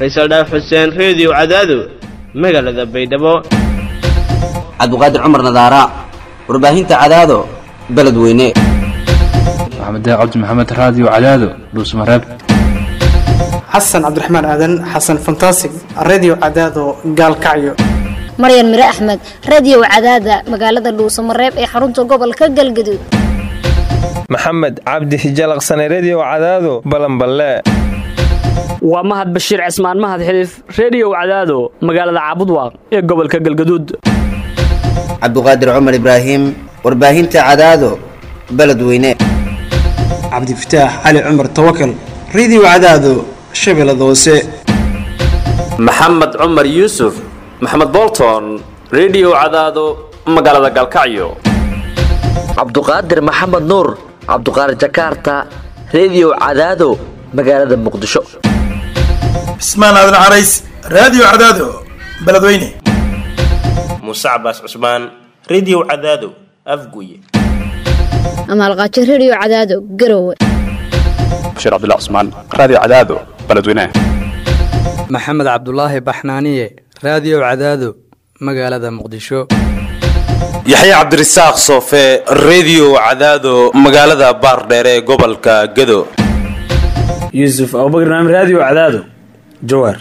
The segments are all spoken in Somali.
faysal dhaaf xuseen reediyo cadaado magaalada baydhabo cabdiqaadir cumar nadaara warbaahinta cadaado beledweyne maxamed cabdi maxamed raadiyo cadaado dhuusmareeb xasan cabdiraxmaan aadan xasan fantasig redio cadaado gaalkacyo maryan mire axmed radio cadaada magaalada dhuusamareeb ee xarunta gobolka galgaduud maxamed cabdi hijalaqsane redio cadaado balanballe waa mahad bashiir cismaan mahad xiliif reediyow cadaado magaalada caabudwaaq ee gobolka galgaduud cabdiqaadir cumar ibraahim warbaahinta cadaado beledweyne cabdifataax cali cumar tawakal redio cadaado shabeellada hoose maxamed cumar yuusuf maxamed bolton redio cadaado magaalada galkacyo cabduqaadir maxamed nuur cabduqaadir jakarta redio cadaado magaalada muqdisho cismaan aadan carays raadiyo cadaado beledweyne muuse cabaas cusmaan redio cadaado afguye amaalqaajo redio cadaado garowe bashiir cabdilla cusmaan raadiyo cadaado beledweyne maxamed cabdulaahi baxnaaniye raadiyo cadaado magaalada muqdisho yaxya cabdirasaaq soofe redio cadaado magaalada baardheere ee gobolka gado yuusuf abubakr naam raadiyo cadaado jawaar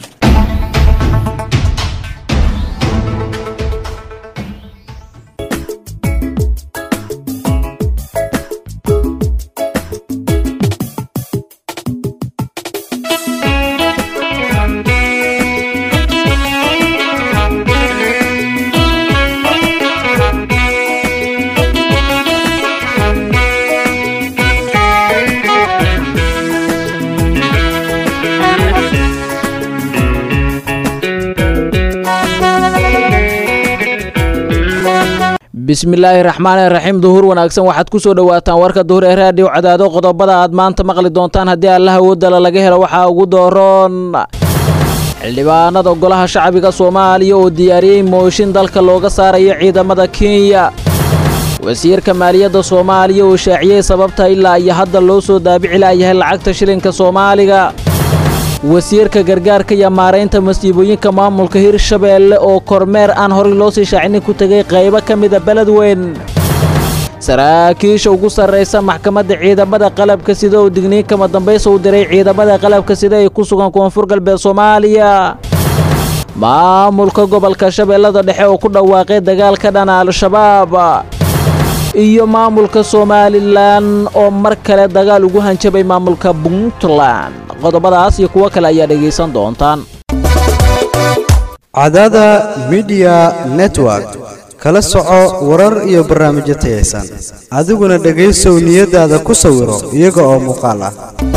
bismillaahi raxmaani raxiim duhur wanaagsan waxaad ku soo dhowaataan warka duhur ee raadiyo cadaado qodobada aad maanta maqli doontaan haddii allaha awoodala laga helo waxaa ugu dooroon xildhibaanada golaha shacbiga soomaaliya oo diyaariyey mooshin dalka looga saarayo ciidamada kenya wasiirka maaliyadda soomaaliya oo shaaciyey sababta ilaa iyo hadda loo soo daabici laayahay lacagta shilinka soomaaliga wasiirka gargaarka iyo maaraynta masiibooyinka maamulka hirshabeelle oo kormeer aan horay loo sii shaacinin ku tegay qaybo ka mida beledweyn saraakiisha ugu sarraysa maxkamadda ciidamada qalabka sida oo digniin kama dambaysa u diray ciidamada qalabka sida ay ku sugan koonfur galbeed soomaaliya maamulka gobolka shabeellada dhexe oo ku dhawaaqay dagaal ka dhana al-shabaab iyo maamulka somalilan oo mar kale dagaal ugu hanjabay maamulka puntland qodobadaas iyo kuwo kale ayaa dhegaysan doontaan cadaada midiya network kala soco warar iyo barnaamijyo tayaysan adiguna dhegaysow niyadaada ku sawiro iyaga oo muuqaal ah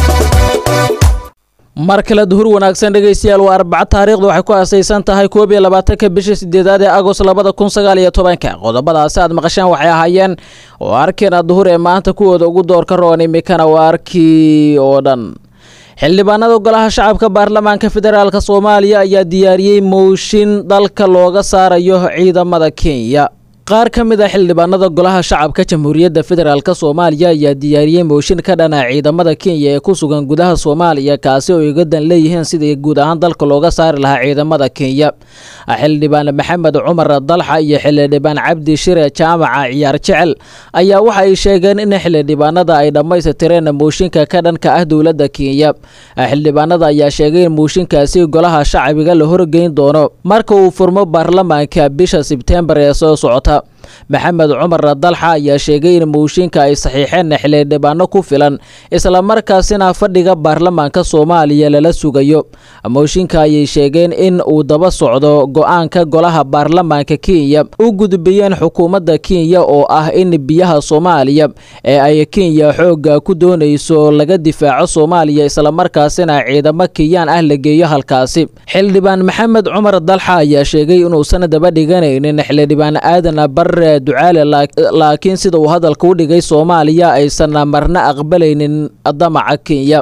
mar kale duhur wanaagsan dhegaystayaal waa arbaca taariikhda waxay ku aasaysan tahay koob iyo labaatanka bisha sideedaad ee agost labada kun sagaal iyo tobanka qodobadaasi aad maqasheen waxay ahaayeen waarkiina duhur ee maanta kuwooda ugu doorka roon imikana waarkii oo dhan xildhibaanada golaha shacabka baarlamaanka federaalk soomaaliya ayaa diyaariyey mooshin dalka looga saarayo ciidamada kenya qaar ka mid a xildhibaanada golaha shacabka jamhuuriyadda federaalk soomaaliya ayaa diyaariyey mooshin ka dhana ciidamada kenya ee ku sugan gudaha soomaaliya kaasi oo iga dan leeyihiin sidii guud ahaan dalka looga saari lahaa ciidamada kenya xildhibaan maxamed cumar dalxa iyo xildhibaan cabdi shire jaamaca ciyaar jecel ayaa waxa ay sheegeen in xildhibaanada ay dhammaystireen mooshinka ka dhanka ah dowladda kenya xildhibaanada ayaa sheegay in mooshinkaasi golaha shacbiga la horgeyn doono marka uu furmo baarlamaanka bisha sebtembar ee soo socota maxamed cumar dalxa ayaa sheegay in mooshinka ay saxiixeen xildhibaano ku filan islamarkaasina fadhiga baarlamaanka soomaaliya lala sugayo mooshinka ayay sheegeen in uu daba socdo go-aanka golaha baarlamaanka kenya u gudbiyeen xukuumadda kenya oo ah in biyaha soomaaliya ee ay kenya xooga ku doonayso laga difaaco soomaaliya islamarkaasina ciidamo kenyaan ah la geeyo halkaasi xildhibaan maxamed cumar dalxa ayaa sheegay inuusan daba dhiganaynin xildhibaan aadan bare ducaale laakiin sida uu hadalka u dhigay soomaaliya aysan marna aqbalaynin damaca kenya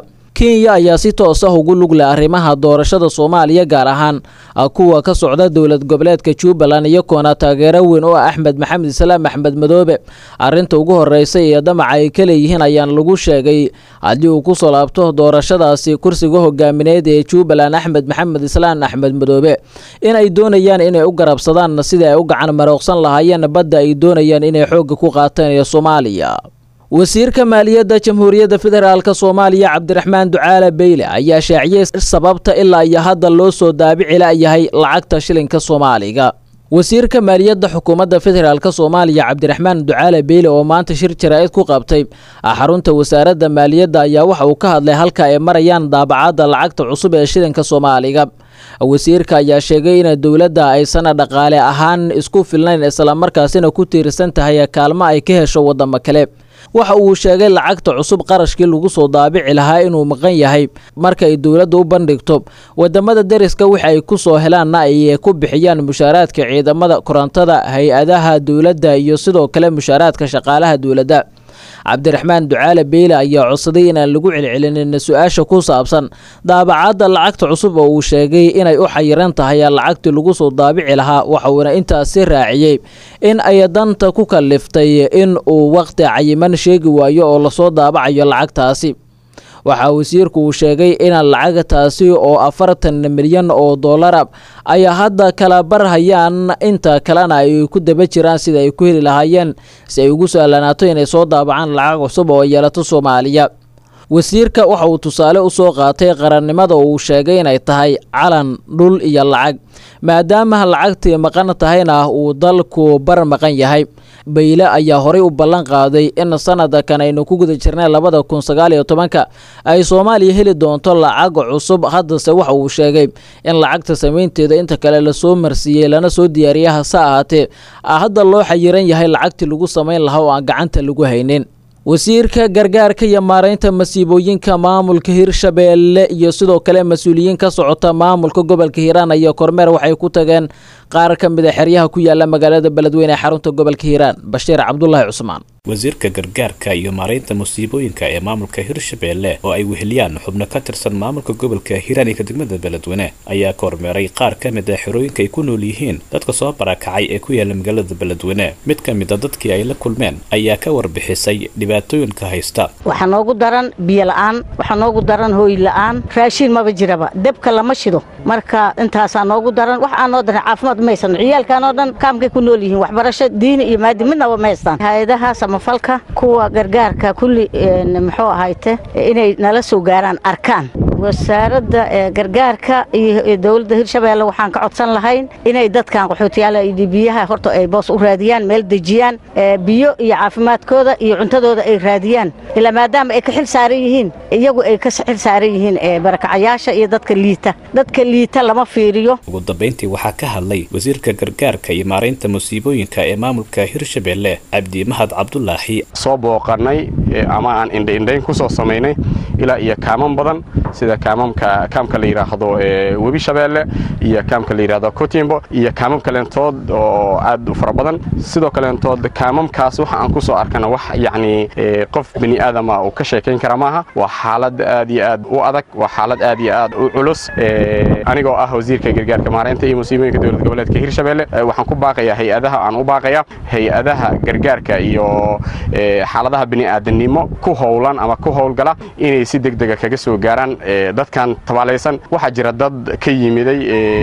kenya ayaa si toos ah ugu lug leh arrimaha doorashada soomaaliya gaar ahaan kuwa ka socda dowlad goboleedka jubbaland iyagoona taageero weyn oo ah axmed maxamed islaam axmed madoobe arrinta ugu horeysa ee damaca ay ka leeyihiin ayaan lagu sheegay haddii uu kusoo laabto doorashadaasi kursiga hogaamineed ee jubbaland axmed maxamed islaan axmed madoobe in ay doonayaan inay u garabsadaan sidii ay u gacan marooqsan lahaayeen badda ay doonayaan inay xoogga ku qaataan ee soomaaliya wasiirka maaliyadda jamhuuriyadda federaalk soomaaliya cabdiraxmaan ducaale beyle ayaa shaaciyey sababta ilaa iyo hadda loo soo daabici layahay lacagta shilinka soomaaliga wasiirka maaliyadda xukuumadda federaalk soomaaliya cabdiraxmaan ducaale beyle oo maanta shir jaraa'id ku qabtay xarunta wasaaradda maaliyadda ayaa waxa uu ka hadlay halka ay marayaan daabacadda lacagta cusub ee shilinka soomaaliga wasiirka ayaa sheegay in dowladda aysan dhaqaale ahaan isku filnayn islamarkaasina ku tiirsan tahay kaalmo ay ka hesho wadamo kale waxa uu sheegay lacagta cusub qarashkii lagu soo daabici lahaa inuu maqan yahay marka ay dowladda u bandhigto wadamada deriska wix ay ku soo helaanna ay ku bixiyaan mushaaraadka ciidamada korontada hay-adaha dowladda iyo sidoo kale mushaaraadka shaqaalaha dowladda cabdiraxmaan ducaale beyle ayaa codsaday inaan lagu celcelinin su-aasha ku saabsan daabacadda lacagta cusub oo uu sheegay inay u xayiran tahay lacagtii lagu soo daabici lahaa waxauna intaasi raaciyey in ay danta ku kaliftay in uu waqti cayiman sheegi waayo oo lasoo daabacayo lacagtaasi waxaa wasiirku uu sheegay in lacagtaasi oo afartan milyan oo dollara ay hadda kala barhayaan inta kalena ay ku daba jiraan sida ay ku heli lahaayeen si ay ugu sahlanaato inay soo daabacaan lacag cusub oo yeelato soomaaliya wasiirka waxa uu tusaale u soo qaatay qarannimada oo uu sheegay inay tahay calan dhul iyo lacag maadaama lacagtii maqan tahayna uu dalku bar maqan yahay bayle ayaa horay u ballan qaaday in sanadkan aynu ku guda jirnay labada kun sagaal iyo tobanka ay soomaaliya heli doonto lacag cusub haddase waxa uu sheegay in lacagta samaynteeda inta kale lasoo marsiiyey lana soo diyaariya hase ahaatee hadda loo xayiran yahay lacagtii lagu samayn lahaa oo aan gacanta lagu haynin wasiirka gargaarka iyo maaraynta masiibooyinka maamulka hirshabeelle iyo sidoo kale mas-uuliyiin ka socota maamulka gobolka hiiraan iyo kormeer waxay ku tageen qaar ka mid a xeryaha ku yaala magaalada beledweyne ee xarunta gobolka hiiraan bashiir cabdulaahi cusmaan wasiirka gargaarka iyo maaraynta musiibooyinka ee maamulka hirshabeelle oo ay weheliyaan xubno ka tirsan maamulka gobolka hiiraan iyo degmada beledweyne ayaa kormeeray qaar ka mid a xerooyinka ay ku nool yihiin dadka soo barakacay ee ku yaala magaalada beledweyne mid ka mid a dadkii ay la kulmeen ayaa ka warbixisay dhibaatooyinka haysta waxaa noogu daran biyo la-aan waxaa noogu daran hooy la-aan raashiin maba jiraba debka lama shido marka intaasaa noogu daran wax aan noo daran caafimaad ma haysano ciyaalkan oo dhan kaamkay ku nool yihiin waxbarasho diini iyo maadi midnaba ma haystaan hay-adaha samafalka kuwa gargaarka kulli muxuu ahayte inay nala soo gaaraan arkaan wasaaradda gargaarka iyo dowladda hirshabeelle waxaan ka codsan lahayn inay dadkan qaxootiyaala iyo biyaha horta ay boos u raadiyaan meel dejiyaan biyo iyo caafimaadkooda iyo cuntadooda ay raadiyaan ilaa maadaama ay ka xil saaran yihiin iyagu ay ka xil saaran yihiin barakacayaasha iyo dadka liita dadka liita lama fiiriyo ugu dambayntii waxaa ka hadlay wasiirka gargaarka iyo maaraynta musiibooyinka ee maamulka hirshabeelle cabdi mahad cabdulaahi soo booqanay ama aan indhaindhayn ku soo samaynay ilaa iyo kaaman badan sida kaamamka kaamka la yidhaahdo webi shabeelle iyo kaamka la yidhahdo kutimbo iyo kaamam kaleentood oo aad u fara badan sidoo kaleentood kaamamkaas waxa aan ku soo arkana wax yacni qof bini aadama uu ka sheekayn kara maaha waa xaalad aad iyo aad u adag waa xaalad aad iyo aad u culus anigoo ah wasiirka gargaarka maaraynta iyo musiibooyinka dowlad goboleedka hirshabeelle waxaan ku baaqayaa hay-adaha aan u baaqaya hay-adaha gargaarka iyo xaaladaha bini'aadanimo ku howlan ama ku howlgala inay si degdega kaga soo gaaraan dadkan tabaalaysan waxaa jira dad ka yimiday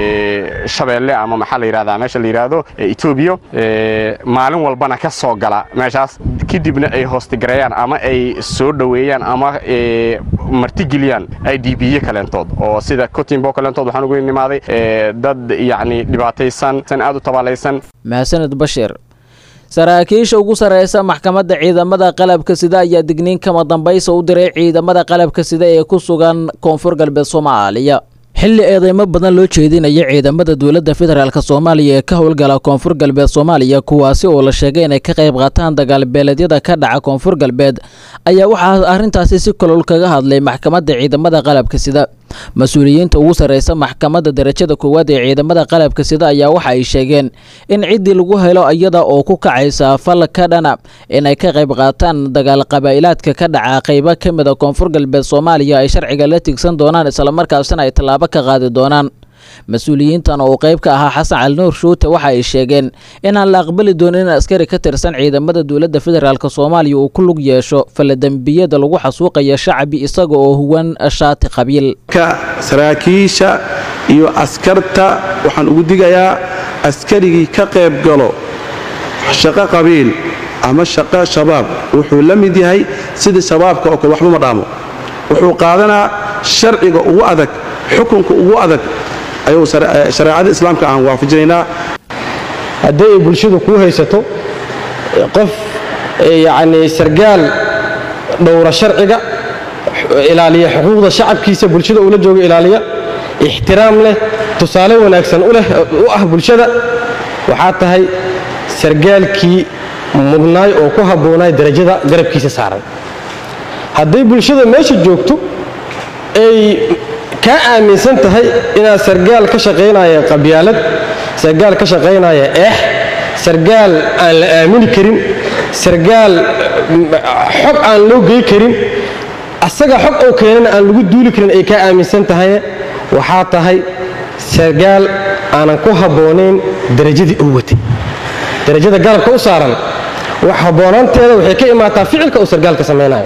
shabeelle ama maxaa la yidhahdaa meesha la yidhaahdo etoobiya maalin walbana ka soo gala meeshaas kadibna ay hoostigareeyaan ama ay soo dhoweeyaan ama martigeliyaan i d b yo kaleentood oo sida cotimbo kaleentood waxaan ugu nimaaday dad yacni dhibaataysan san aad u tabaalaysan mahadsaned bashir saraakiisha ugu sarreysa maxkamadda ciidamada qalabka sida ayaa digniin kama dambaysa u diray ciidamada qalabka sida ee ku sugan koonfur galbeed soomaaliya xilli eedeymo badan loo jeedinaya ciidamada dowladda federaalk soomaaliya ee ka howlgala koonfur galbeed soomaaliya kuwaasi oo la sheegay inay ka qayb qaataan dagaalbeeleedyada ka dhaca koonfur galbeed ayaa waxaa arrintaasi si kolol kaga hadlay maxkamadda ciidamada qalabka sida mas-uuliyiinta ugu sarreysa maxkamadda darajada koowaad ee ciidamada qalabka sida ayaa waxa ay sheegeen in ciddii lagu helo iyada oo ku kacaysa fal ka dhana inay ka qayb qaataan dagaal qabaa'ilaadka ka dhaca qaybo ka mid a koonfur galbeed soomaaliya ay sharciga la tigsan doonaan islamarkaasina ay tallaabo ka qaadi doonaan mas-uuliyiintan oo qayb ka ahaa xasan cali nuur shuute waxa ay sheegeen inaan la aqbali doonin in askari ka tirsan ciidamada dowladda federaalk soomaaliya uu ku lug yeesho faladembiyada lagu xasuuqaya shacbi isaga oo huwan shaati qabiil saraakiisha iyo askarta waxaan ugu digayaa askarigii ka qayb galo shaqo qabiil ama shaqo shabaab wuxuu la mid yahay sidii shabaabka oo kale waxba ma dhaamo wuxuu qaadanaa sharciga ugu adag xukunka ugu adag ayuu shareecada islaamka aan waafajinaynaa haddii ay bulshadu kuu haysato qof yacni sargaal dhowra sharciga ilaaliya xuquuqda shacabkiisa bulshada uula jooga ilaaliya ixtiraam leh tusaale wanaagsan u leh u ah bulshada waxaa tahay sargaalkii mudnaay oo ku habboonaay darajada garabkiisa saaran hadday bulshada meesha joogto ay kaa aaminsan tahay inaad sargaal ka shaqaynaya qabyaalad sargaal ka shaqaynaya eex sargaal aan la aamini karin sargaal xog aan loo gey karin asaga xog oo keenana aan lagu duuli karin ay kaa aaminsan tahay waxaa tahay sargaal aanan ku habboonayn darajadii uu watay darajada garabka u saaran wax habboonaanteeda waxay ka imaataa ficilka uu sargaalka samaynayo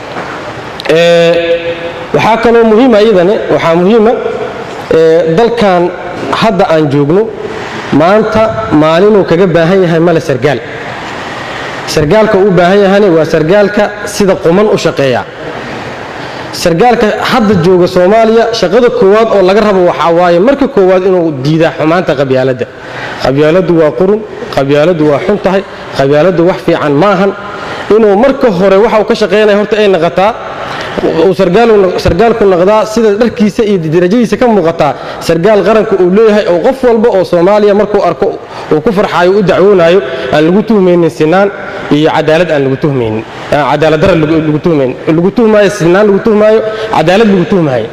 waxaa kaloo muhiima iyadane waxaa muhiima dalkan hadda aan joogno maanta maalinuu kaga baahan yahay male sargaal sargaalka uu baahan yahane waa sargaalka sida quman u shaqeeya sargaalka hadda jooga soomaaliya shaqada koowaad oo laga rabo waxaa waaye marka koowaad inuu diidaa xumaanta qabyaaladda qabyaaladdu waa qurun qabyaaladdu waa xun tahay qabyaaladdu wax fiican maahan inuu marka hore waxa uu ka shaqaynaya horta ay naqataa uu sargaalku noqdaa sida dharkiisa iyo darajadiisa ka muuqataa sargaal qaranka uu leeyahay oo qof walba oo soomaaliya markuu arko uu ku farxaayo u dacwoonaayo aan lagu tuhmaynin sinaan iyo cadaalad aan lagu tuhmaynin cadaalad dara lagu tuhmaynin lagu tuhmaayo sinaan lagu tuhmaayo cadaalad lagu tuhmaayo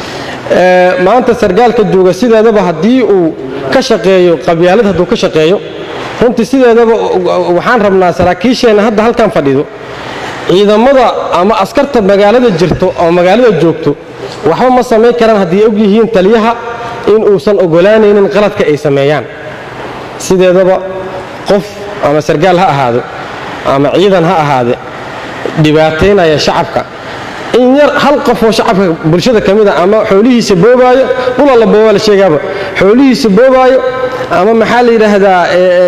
maanta sargaalka jooga sideedaba haddii uu ka shaqeeyo qabyaalad hadduu ka shaqeeyo runtii sideedaba waxaan rabnaa saraakiisheenna hadda halkan fadhido ciidamada ama askarta magaalada jirto oo magaalada joogto waxba ma samayn karaan haddii og yihiin taliyaha in uusan ogolaanaynin qaladka ay sameeyaan sideedaba qof ama sargaal ha ahaado ama ciidan ha ahaade dhibaataynaya shacabka in yar hal qof oo shacabka bulshada ka mid a ama xoolihiisa boobaayo dhula la boobaa la sheegaaba xoolihiisa boobaayo ama maxaa la yidhaahdaa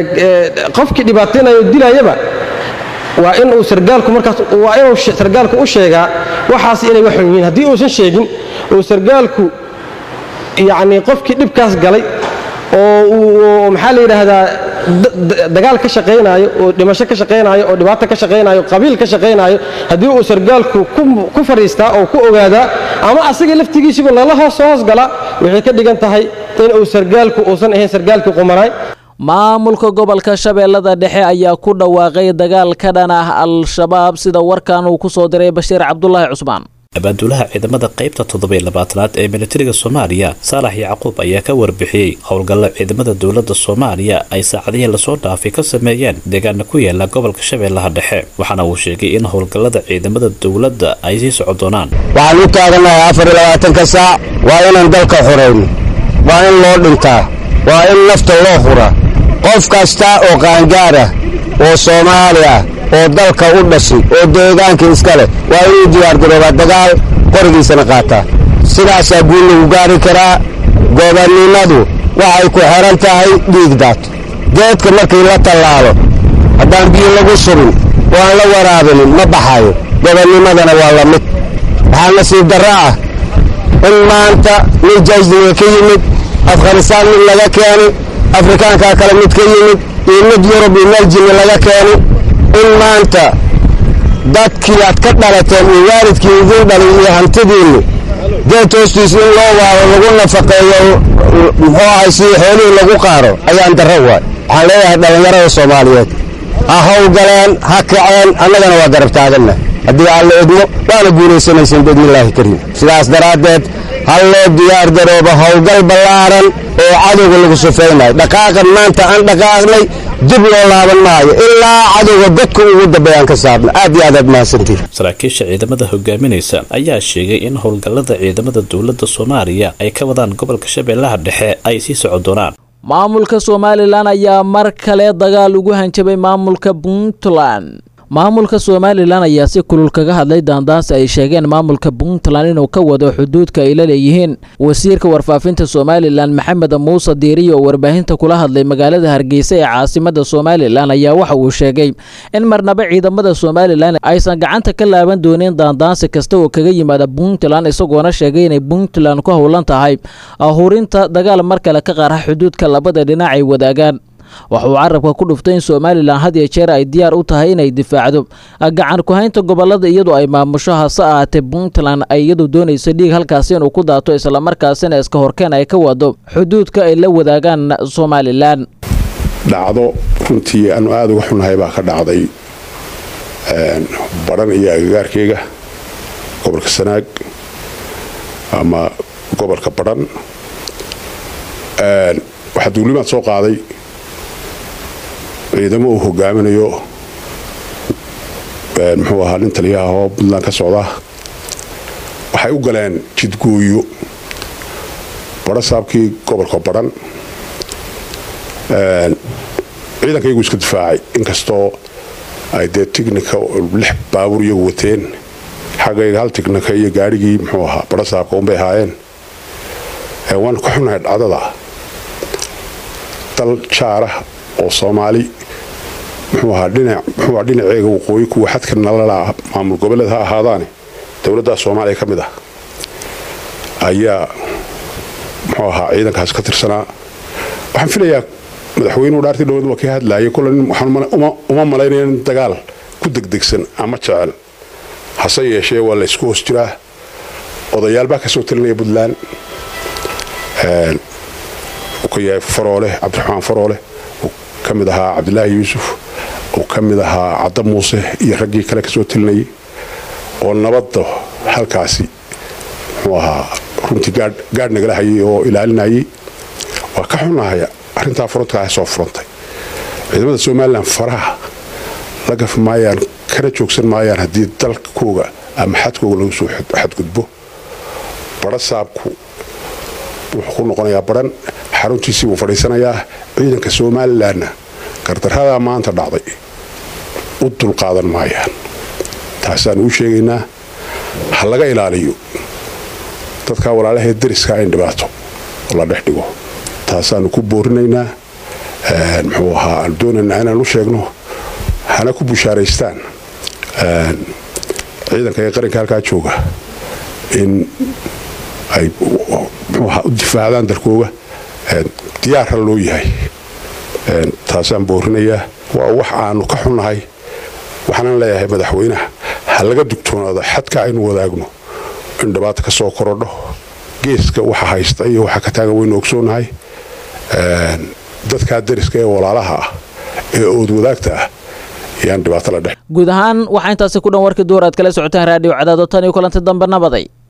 qofkii dhibaataynayo dilayaba waa in uu sargaalku markaas waa inuu sargaalku u sheegaa waxaas inay wax xun yihiin haddii uusan sheegin uu sargaalku yacni qofkii dhibkaas galay oo uu maxaa la yidhaahdaa dagaal ka shaqaynaayo oo dhimasho ka shaqaynaayo oo dhibaato ka shaqaynaayo qabiil ka shaqaynaayo haddii uu sargaalku ku fadhiistaa oo ku ogaadaa ama asaga laftigiisiba lala hoos hoos galaa waxay ka dhigan tahay in uu sargaalku uusan ahayn sargaalkii qumanaay maamulka gobolka shabeellada dhexe ayaa ku dhawaaqay dagaal ka dhan ah al-shabaab sida warkan uu ku soo diray bashiir cabdulaahi cusmaan abaanduulaha ciidamada qaybta toddobiyo labaatanaad ee militariga soomaaliya saalax yacquub ayaa ka warbixiyey howlgallo ciidamada dowladda soomaaliya ay saacadihii lasoo dhaafay ka sameeyeen deegaana ku yaala gobolka shabeellaha dhexe waxaana uu sheegay in howlgallada ciidamada dowladda ay sii socon doonaan waxaan u taaganahay afar iyo labaatanka saac waa inaan dalka xorayno waa in loo dhintaa waa in nafta loo hura qof kasta oo qaangaar ah oo soomaali ah oo dalka u dhashay oo deegaanka iska leh waa inuu diyaargaroobaa dagaal qorigiisana qaataa sidaasaa guul lagu gaari karaa gobonnimadu waxay ku xidhan tahay dhiig daato geedka markii la tallaalo haddaan biyo lagu shubin oo aan la waraabinin ma baxayo gobonnimadana waa la mid waxaa nasiib darro ah in maanta nin jaysniga ka yimid afghanistaan mid laga keenay afrikaankaa kale mid ka yimid iyo mid yurub iyo meljini laga keenay in maanta dadkii aad ka dhalateen iyo waalidkii idin dhalay iyo hantidiinni geed hoostiis in loo waaro lagu nafaqeeyo muxuu ahay si xoolihii lagu qaaro ayaan darro waay waxaan leeyahay dhallinyarada soomaaliyeed ha howlgaleen ha kaceen annagana waa garab taaganna haddii aan la edmo waana guulaysanayseen biidnillaahi kariim sidaas daraaddeed hal loo diyaar garoobo howlgal ballaaran oo cadowga lagu sufaynayo dhaqaaqan maanta aan dhaqaaqnay dib loo laaban maayo ilaa cadowga dadka ugu dambeeyaan ka saarna aad iyo aad aad mahadsantihin saraakiisha ciidamada hogaaminaysa ayaa sheegay in howlgallada ciidamada dowladda soomaaliya ay ka wadaan gobolka shabeellaha dhexe ay sii socon doonaan maamulka somalilan ayaa mar kale dagaal ugu hanjabay maamulka puntland maamulka somalilan ayaa si kulul kaga hadlay daandaansi ay sheegeen maamulka puntland inuu ka wado xuduudka ay la leeyihiin wasiirka warfaafinta somalilan maxamed muuse diiriyo oo warbaahinta kula hadlay magaalada hargeysa ee caasimada somalilan ayaa waxa uu sheegay in marnaba ciidamada somalilan aysan gacanta ka laaban doonin daandaansi kasta oo kaga yimaada puntland isagoona sheegay inay puntland ku howlan tahay ahurinta dagaal mar kale ka qarxa xuduudka labada dhinac ay wadaagaan waxa uu carabka ku dhuftay in somalilan had iyo jeer ay diyaar u tahay inay difaacdo gacan ku-haynta gobolada iyadoo ay maamusho hase ahaatee puntland ay iyadu doonayso dhiig halkaasi inuu ku daato islamarkaasina iska horkeen ay ka wado xuduudka ay la wadaagaan somalilan dhacdo runtii aanu aada uga xunnahay baa ka dhacday badhan iyo agagaarkeyga gobolka sanaag ama gobolka badhan waxaa duulimaad soo qaaday ciidamo uu hogaaminayo muxuu ahaa nin taliyaha oo puntland ka socda waxay u galeen jidgooyo badho saabkii gobolka badhan ciidankaygu iska difaacay inkastoo ay dee tignika lix baabuur iyagu wateen xaggayga hal tignika iyo gaadhigii muxuu ahaa badho saabka unbay ahaayeen waanu ka xunnahay dhacdada dal jaarah oo soomaali muxuu ahaa dhinac muxuu ahaa dhinaceega waqooyi kuwa xadka nalalaa maamul goboleed ha ahaadaane dowladda soomaaliya ka mid ah ayaa muxuu ahaa ciidankaas ka tirsanaa waxaan filayaa madaxweynuhu dhaartii dhowad waa ka hadlaayay kule nin waxaan uma malaynaya nin dagaal ku degdegsan ama jecel hase yeeshee waa la ysku hoos jiraa odayaal baa ka soo talinaya puntland uu ka yahay faroole cabdiraxmaan faroole uu ka mid ahaa cabdilaahi yuusuf uu ka mid ahaa cadda muuse iyo raggii kale ka soo talinayay oo nabadda halkaasi muxuu ahaa runtii gaadh nagala hayay oo ilaalinayay waa ka xunahay arrintaa furantkaa soo furantay ciidamada somalilan faraha la gafi maayaan kana joogsan maayaan haddii dalkooga ama xadkooga lagu soo xadgudbo badho saabku wuxuu ku noqonayaa badhan xaruntiisii buu fadhiisanayaa ciidanka somalilanna gardarradaa maanta dhacday u dulqaadan maayaan taasaan uu sheegaynaa ha laga ilaaliyo dadkaa walaalahee dariskaa in dhibaato la dhex dhigo taasaanu ku boorinaynaa muxuu ahaa aanu doonaynaa inaan u sheegno hana ku bushaaraystaan ciidanka ee qaranka halkaa jooga in ay muxuuahaa u difaacdaan dalkooga diyaarra loo yahay taasaan boorinayaa waa wax aanu ka xunnahay waxaanan leeyahay madaxweynaha ha laga dugtoonaado xadka aynu wadaagno in dhibaata ka soo korodho geeska waxa haysta iyo waxa ka taagan waynu ogsoonahay dadkaa dariska ee walaalaha ah ee ood wadaagta ah yaan dhibaato la dhex guud ahaan waxaa intaasi ku dhan warkii duur aad kala socotaan raadiyo cadaado tan iyo kulanti dambe nabaday